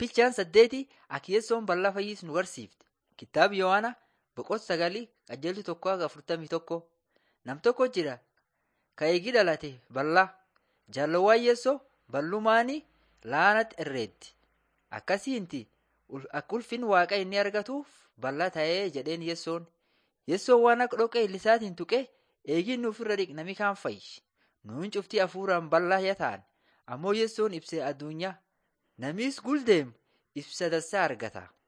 Bilchaan saddeeti Akiyessoon bal'aa fayyis nu barsiifte. Kitaaba Yohaana boqonnaa sagalii qajeeltu tokko haga afurtamii tokko. Nam tokko jira ka eegi dhalate bal'aa. Jaalawwan Yeessoo bal'umaanii laanatti irreetti. Akkasiinti akka ulfin waaqa inni argatuuf bal'aa ta'ee jedheen Yeessoon. Yeessoon waan akka dhoqqee illisaatiin tuqee eegin nuuf irra dhiqnami kaan fayyi. Nuun cuftii hafuuraan bal'aa yaa ta'an ammoo Yeessoon ibsee addunyaa. Namiis guldeemu ibsa dassaa argata.